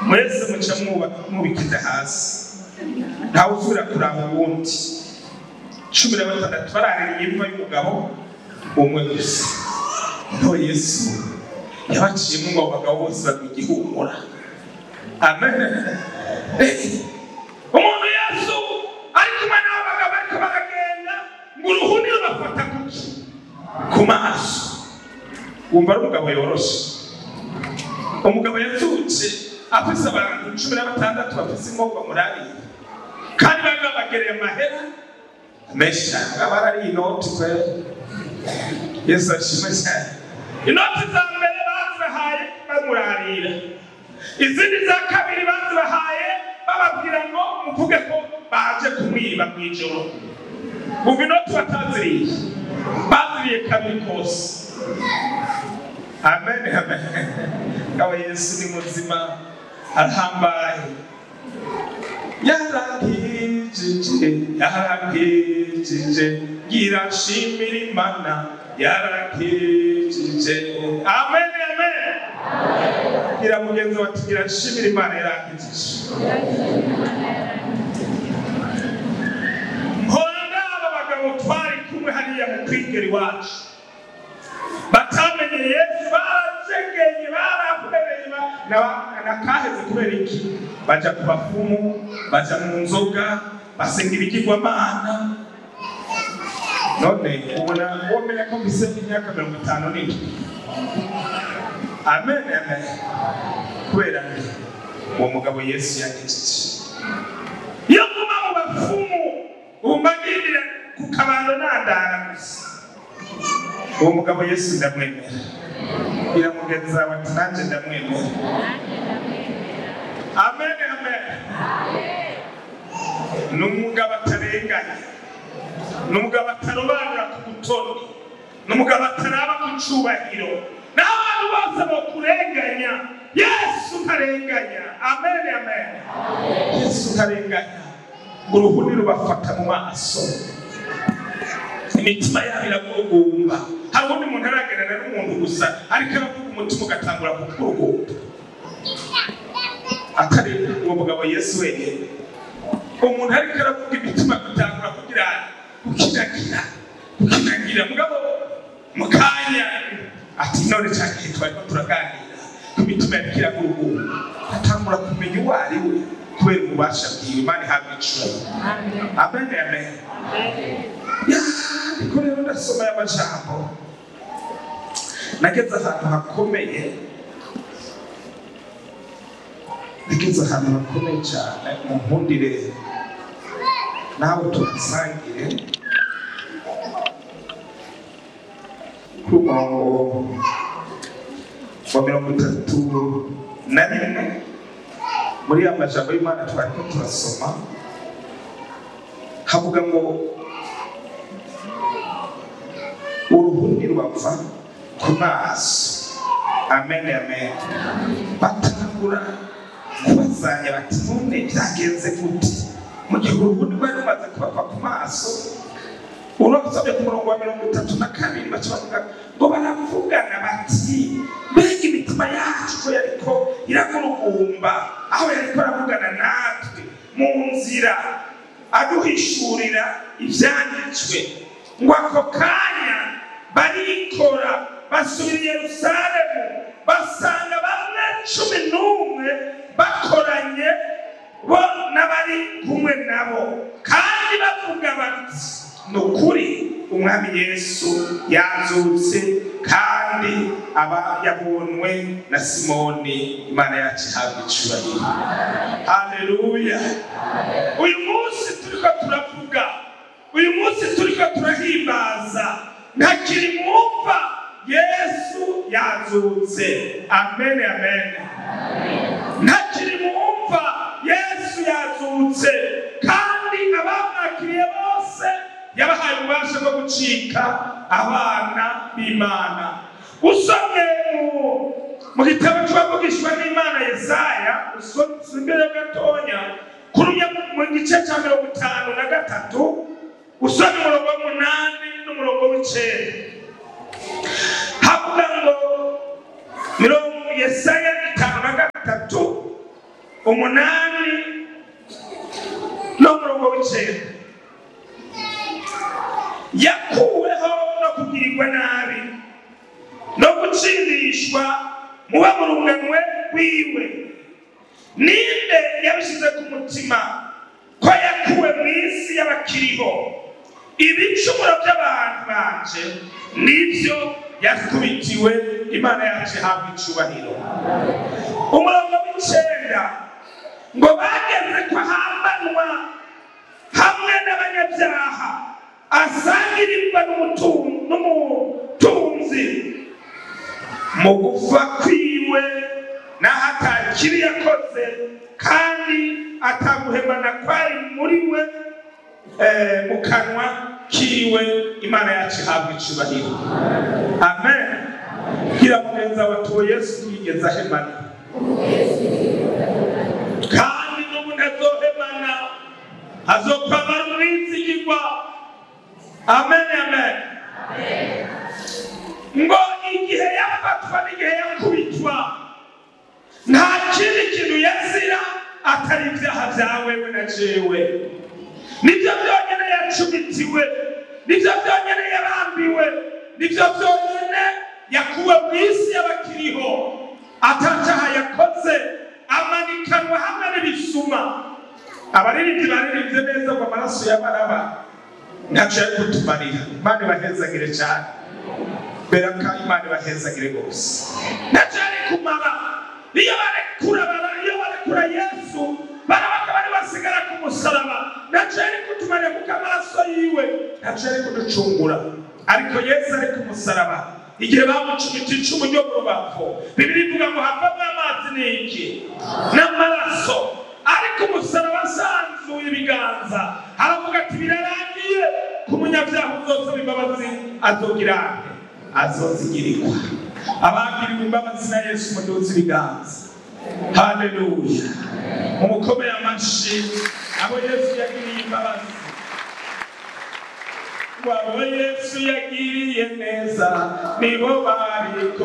mwese muca mwuba- mwubikije hasi ntawe usubira kuraba uwundi cumi na batandatu baraririye imva y'umugabo umwe gusa no yesu yabaciyemo ngo abo bagabo bose bagwa igihumura amen Eh, umuntu yesu ari kumwe n'abo bagabo bariko baragenda ngo uruhuni rubafata kuki ku maso wumva ari umugabo yoroshe umugabo yazutse afise abantu cumi na batandatu bafise inkovu bamurariye kandi bari babagereye amahera menshi cyane aba ari inoti kwe yesu ashimwe cyane inoti za mbere bazibahaye bamurarira izindi za kabiri bazibahaye bababwira ngo muvuge ko baje kumwiba mu ijoro umva inoti bataziriye baziriye kabiri kose amen amen kaba yesu ni muzima arahambaye yarakijije yarakijije girashimira imana yarakijije amen amen gira mugenzi wa tugira shimira imana yarakijije mpora aba bagabo twari kumwe hariya mu kwigera iwacu batamenye yesu baracegeye barahwereye ba- na- nakaheze kubera iki baja ku bafumu baja mu nzoga basenga ibigirwamana none ubona womenya ko mbise imyaka mirongo itanu n'indwi amen amen kubera nde uwo mugabo yesu yagejeje iyo nguma mu bafumu ubu mbagirira ku kabando nandara gusa uwo mugabo yesu ndamwemera biramugenza bati nanjye ndamwemera amen amen ni umugabo atarenganya ni umugabo atarobanura ku butoni ni umugabo ataraba ku cyubahiro naho abantu bose bakurenganya yesu utarenganya amen amen yesu utarenganya uruhuni rubafata mu maso imitima yabo iragurugumba hari ubundi muntu aragerana n'umuntu gusa ariko aravuga umutima ugatangura kukurugumba atari uwo mugabo yesu wenyine umuntu ariko aravuga imitima gutangura kugira gukinagira gukinagira mugabo mu kanya ati none cya gihe twarimo turaganira ku mitima yariko iragurugumba atangura kumenya uwo ari we kubera ububasha bwiwe imana ihabwa icura amen amen Ya, ariko rero ndasoma aya majambo nageze ahantu hakomeye nageze ahantu hakomeye cyane mu nkundire nawe tuhasangire ku murongo wa mirongo itatu na rimwe muri ya majambo y'imana twariko turasoma havuga ngo uruhuni rubava ku maso amen amen batangura kubazanya bati none byagenze gute mu gihe uruhuni rwari rumaze kubava ku maso urasabye ku murongo wa mirongo itatu na kabiri baca bavuga ngo baravugana bati mbega imitima yacu ko yariko iragurugumba aho yariko aravugana natwe mu nzira aduhishurira ibyanditswe ngo ako kanya barikora basubira i yerusalemu basanga bamwe cumi n'umwe bakoranye bo n'abari kumwe nabo kandi bavuga bati ni ukuri umwami yesu yazutse kandi aba yabonwe na simoni imana yacu ihabwa icubahiro haleluya uyu munsi turiko turavuga uyu munsi turiko turahimbaza ntakiri mwumva yesu yazutse amen amen ntakiri mwumva yesu yazutse kandi abamwakiriye bose yabahaye ububasha bwo gucika abana b'imana usomye mu- mu gitabo cy'uwavugishwa n'imana yesaya usomye imbere gatonya kurumya mu gice cya mirongo itanu na gatatu usomye umurongo w'umunani n'umurongo w'icenda havuga ngo mirongo yesaya itanu na gatatu umunani n'umurongo w'icenda yakuweho no kugirirwa nabi no gutsindishwa muba mu runganwe rwiwe ninde yabishyize ku mutima ko yakuwe mu isi y'abakiriho ibicumuro by'abantu banje nibyo yakubitiwe imana yacu ihabwa icubahiro umurongo w'icenda ngo bageze ko ahambanwa hamwe n'abanyabyaha asangirirwa n'umutu- n'umutunzi mu gupfa kwiwe n'aho atakibi yakoze kandi ataguhemana kwari muri we eh, mu kanwa kiwe imana yacu ihabwa icubahiro amen gira mugenza wa tuwo yesu yigeze ahemana kandi n'ubu ntazohemana azokwamara umwizigirwa amen amen ngo igihe yafatwa n'igihe yakubitwa nta kindi kintu yazira atari ibyaha byawe we na jewe nibyo byonyine yacumitiwe nibyo byonyine yarambiwe nibyo byonyine yakuwe mu isi y'abakiriho atacyaha yakoze amanikanwa hamwe n'ibisuma abaririmbyi baririmbye neza ngo amaraso y'abaraba ntacyo yari kutumarira imana ibahezagire cyane beraka imana ibahezagire rwose ntacyo yari kumara iyo barekura bara- iyo barekura yesu barabaga bari basigara ku musaraba ntacyo yari kutumarira kuko amaraso yiwe ntacyo yari kuducungura ariko yesu ari ku musaraba igihe bamucumita icumu ryo mu rubavu bibiri ivuga ngo havamo amazi n'iki n'amaraso ariko umusaraba asanzuye ibiganza aravuga ati birarangiye ku munyabyaha uzosaba imbabazi azogira ate azozigirirwa abagiriwe imbabazi na yesu muduze ibiganza haleluya mumukomeye amashyi abo yesu yagiriye imbabazi wabo yesu yagiriye neza nibo bariko